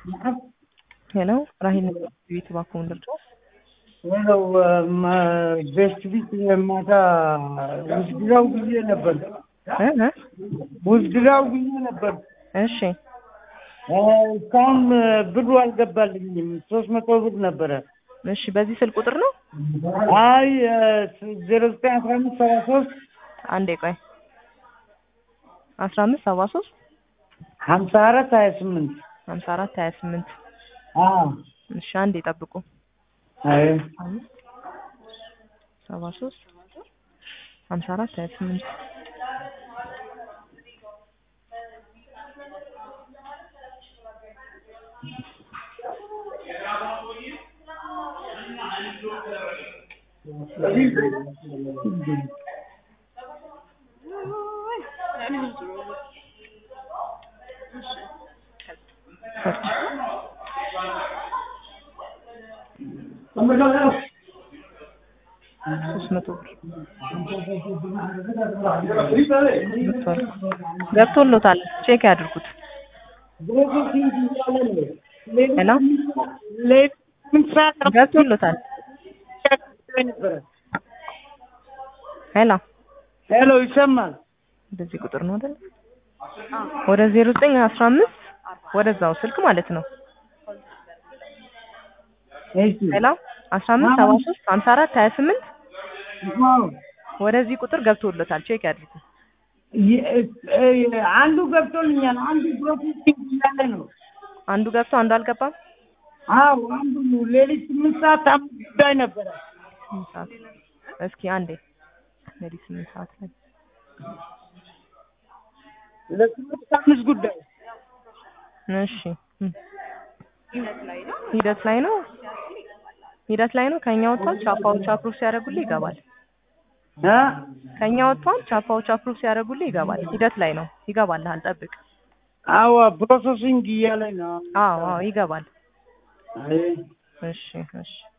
ሄሎ ራሂል ቤት እባክዎን ልርዳው? ሄሎ ቤስት ቢት ማታ ውዝድራው ጊዜ ነበር እ እ ውዝድራው ጊዜ ነበር። እሺ እስካሁን ብሩ አልገባልኝም። ሶስት መቶ ብር ነበረ። እሺ በዚህ ስልክ ቁጥር ነው? አይ ዜሮ ዘጠኝ አስራ አምስት ሰባ ሶስት አንዴ ቆይ አስራ አምስት ሰባ ሶስት ሀምሳ አራት ሀያ ስምንት ሀምሳ አራት ሀያ ስምንት አዎ እሺ አንዴ ጠብቁ። አይ አምስት ሰባ ሶስት ሀምሳ አራት ሀያ ስምንት ሶስት መቶ ብር ገብቷል ገብቶሎታል። ቼክ ያድርጉት። ሄሎ ምን ሰዓት ገብቶሎታል። ነበረ? ሄሎ ሄሎ ይሰማል? በዚህ ቁጥር ነው አይደል? ወደ ዜሮ ዘጠኝ አስራ አምስት ወደዛው ስልክ ማለት ነው። እሺ ሄሎ አስራ አምስት ሰባ ሶስት ሀምሳ አራት ሀያ ስምንት አዎ ወደዚህ ቁጥር ገብቶሎታል። ቼክ ያድርጉ። የ- እ- አንዱ ገብቶልኛል። አንዱ ፕሮሰሲንግ እያለ ነው። አንዱ ገብቶ አንዱ አልገባም። አዎ አንዱ ሌሊት ስምንት ሰዓት አምስት ጉዳይ ነበረ። ስምንት ሰዓት እስኪ አንዴ ሌሊት ስምንት ሰዓት ላይ ለስምንት አምስት ጉዳይ እሺ እም። ሂደት ላይ ነው ሂደት ላይ ነው። ከኛ ወጥቷል። ቻፓዎች አፕሩቭ ሲያደርጉልህ ይገባል። እ ከኛ ወጥቷል። ቻፓዎች አፕሩቭ ሲያደርጉልህ ይገባል። ሂደት ላይ ነው። ይገባልሃል። ጠብቅ። አዎ ፕሮሰሲንግ እያለ ነው። አዎ አዎ ይገባል። አይ እሺ እሺ